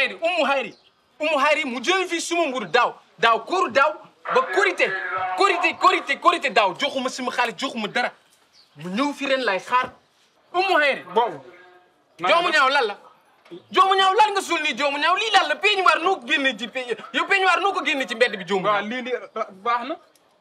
hayri ummu hayri ummu hayri mu jël fii suma mburu daaw daaw kóoru daaw ba korité korité korité korité daaw joxuma suma xaalis joxuma dara mu ñëw fi ren lay xaar ummu hayri boobu. joomu ñaaw lan la joomu ñaaw lan nga suul nii joomu ñaaw lii lan la peñuwaar noo ko génne ci pe yow peñuwaar noo ko génne ci mbedd bi joomu waaw ñaaw lii nii baax na.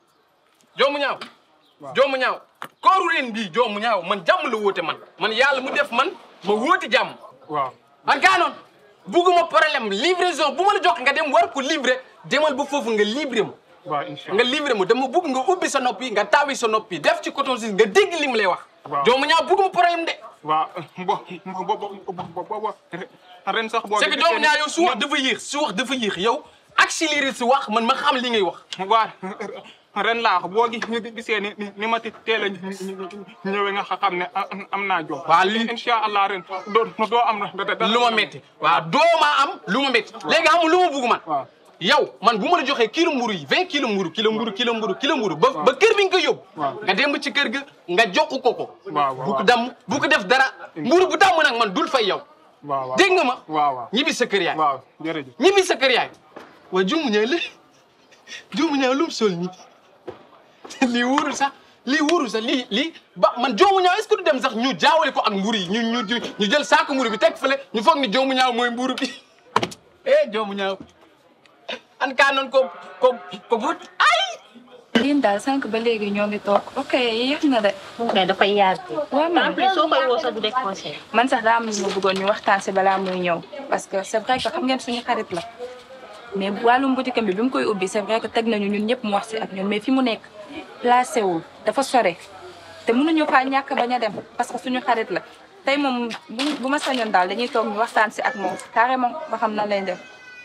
joomu ñaaw joomu ñaaw kooru ren bii joomu ñaaw man jàmm la woote man man yàlla mu def man ma woote jàmm waaw. man gaa noon bugguma problème livraison bu ma la jox nga dem war ko livrer demal ba foofu nga livrer ma waaw incha nga allah. livrer ma dama bugg nga ubbi sa noppi nga taawi sa noppi def ci coton si nga dégg li mu lay wax Waaw. joomu ñaaw bugguma problème de waaw bo bo bo bo bo ren sax boo. c'est que doomu ñaaw yow su wax dafa yéex su wax dafa yéex yow accéléré si wax man ma xam li ngay wax waaw ren laa wax boo gi- gisee ni ni ni ma ti teel a ñëwee nga xam ne am am naa jox. Waaw, lii- incha allah ren doo doo am na da- da- lu ma métti waaw doo ma am lu ma métti léegi xam nga lu ma bugg man waaw. yow man bu ma la joxee kilo mburu yi vingt kilo mburu kilo mburu kilo mburu kilo mburu ba ba kër bi nga ko yóbbu Waaw. nga dem ba ci kër ga nga jox ko ko waaw, bu ko waaw. damm bu ko def dara mburu bu damm nag man dul fay yow waaw waaw. dégg nga ma waaw waaw. ñibbi sa kër yaay waaw jërëjëf. ñibbi sa kër yaay waa juumu ñaaw la juumu ñaaw lu mu sol nii lii wóorul sax lii wóorul sax lii lii ba man joomu ñaaw est-ce que du dem sax ñu jaawale ko ak mburu yi ñu ñu ñu jël saako mburu bi teg fële ñu foog ni joomu ñaaw mooy mburu bi eh joomu ñaaw an kaa noon ko ko ko but ay liin daal sànq ba léegi ñoo ngi toog ok yéex na de mais dafay yàgg. waaw en man plus soo koy woo sax du décroché. man sax daa am lu ma bëggoon ñu waxtaan si balaa muy ñëw parce que c'est vrai que xam ngeen suñu xarit la mais wàllum boutique am bi bi mu koy ubbi c'est vrai que teg nañu ñun ñëpp mu wax si ak ñun mais fi mu nekk placé wul dafa sore te mënuñu faa ñàkk bañ a dem parce que suñu xarit la tey moom bu bu ma sañoon daal dañuy toog ñu waxtaan si ak moom carrément ba xam na lay def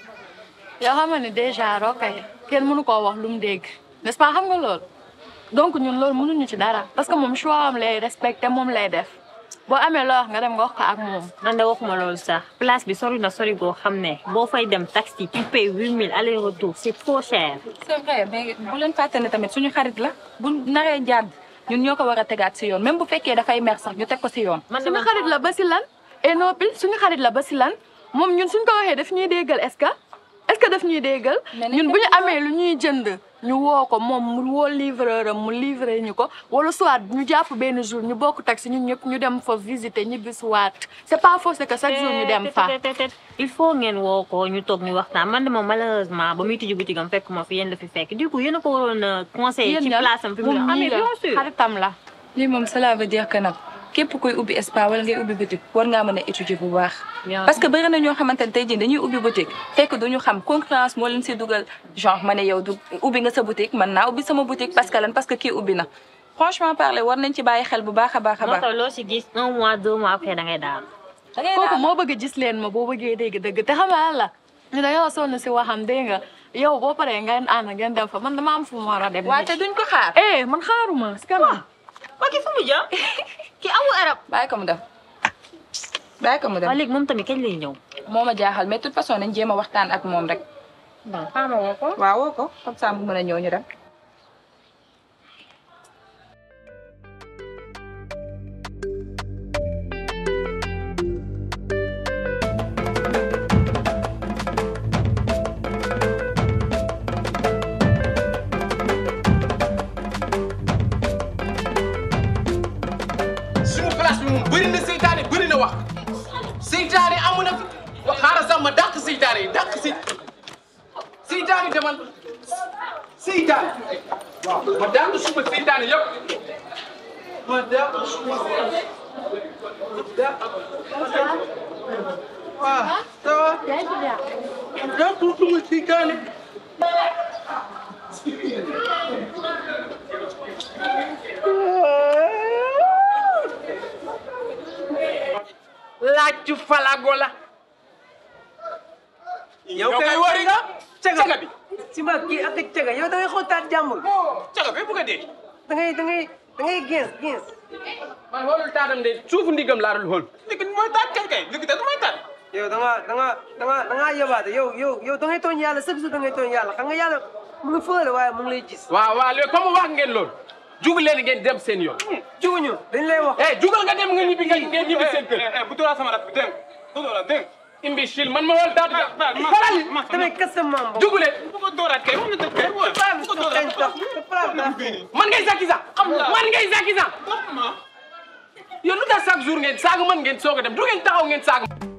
yoo xam ne déjà Rokhaya kenn mënu koo wax lu mu dégg n'est-ce pas xam nga loolu donc ñun loolu mënuñu ci dara parce que moom choix am lay respecté moom lay def boo amee loo wax nga dem nga wax ko ak moom. man de waxuma loolu sax place bi sori na sori goo xam ne boo fay dem taxi tu payes huit mille aller retour c'est trop cher. c'est vrai mais bu leen fàtte ne tamit suñu xarit la bu naree jàdd ñun ñoo ko war a tegaat si yoon même bu fekkee dafay mer sax ñu teg ko si yoon. man de suñu man xarit la ba si lan et non plus suñu xarit la ba si lan moom ñun suñ ko waxee daf ñuy déggal est-ce que est-ce que daf ñuy déggal Mais nañ ñun ko bu ñu déggal. amee lu ñuy jënd ñu woo ko moom mu woo livreur am mu livré ñu ko wala soit ñu jàpp benn jour ñu bokk taxi ñun ñëpp ñu dem fa visiter ñibbi suwaat c'est pas forcé que chaque jour ñu dem fa Tet, tet, tet, tet. il faut ngeen woo ko ñu toog ñu waxtaan man de moom malheureusement ba muy tijji boutique am fekk ma fi yéen la fi fekk du coup yéen a ko waroon a conseiller ci ñan? place am fi mu moom ne ah mii mais la bien sûr xaritam la lii moom cela veut dire que nag képp kuy ubbi spa wala ngay ubbi boutique war ngaa mën a étudier bu baax. Bien parce que bëri na ñoo xamante ne tey jii dañuy ubbi boutique fekk duñu xam concurrence moo leen si dugal genre ma ne yow du ubbi nga sa boutique man naa ubbi sama boutique parce que lan parce que kii ubbi na. franchement parler war nañ ci bàyyi xel bu baax a baax a moo baax. tax loo si gis un mois deux mois après da ngay daal da ngay kooku daal moo bëgg gis leen ma boo bëggee dégg dëgg te xam nga la ñu dañoo sonn si waxam dégg nga yow boo paree ngeen ànd ngeen dem fa man dama am fu mu war a dem. waaye te duñ ko xaar. eh man xaaruma si kanam. waa kii fu mu jëm kii amul arab bàyyi ko mu dem bàyyi ko mu dem waa léegi moom tamit kañ lay ñëw moo ma jaaxal mais de toute façon nañ jéem a waxtaan ak moom rek. bon xaaral ma woo ko waaw woo ko comme ça mu mën a ñëw ñu dem. suñu place bi moom bëri na seytaane bëri na wax seytaane amu na fi wa xaaral sax ma dàq seytaane yi dàq si seytaane demal seytaane waaw ma dàq suma seytaane yëpp ma dàq suma dàq waaw ça va dàq suma seytaane laaj falago la yow yow kay kay wari nga caga caga bi si ma kii ak caga yow da ngay xontaat jàmbur caga bi bëgg a dee da ngay da ngay da ngay gens gens man xoolul taatam de suufu ndigam laa dul xool nit ki mooy taat kay kay nit ki da mooy taat. yow da nga da nga da nga da ngaa yobaate yow yow yow da ngay tooñ yàlla chaque jour da ngay tooñ yàlla xam nga yàlla mu ngi fële waaye mu ngi lay gis waaw waaw léegi comme wax ngeen loolu jug leen ngeen dem seen yoon juguñu dañ lay wax eh jugal nga dem nga ñibbi nga ngeen ñibbi seen kër bu dooraa sama rak bi dégg nga bu dooraa dégg imbécile man ma wal daal Baal ma xalal ma damay kas sa maam boobu. juguleen bu ko dooraat kay wax na dëgg kay wóor Paa bi bu ko su dooraat xeeñ tax paa bi daa xeeñ. man ngay Zaki Zak man ngay Zaki Zak ma yow lu tax chaque jour ngeen saaga man ngeen soog a dem du ngeen taxaw ngeen saaga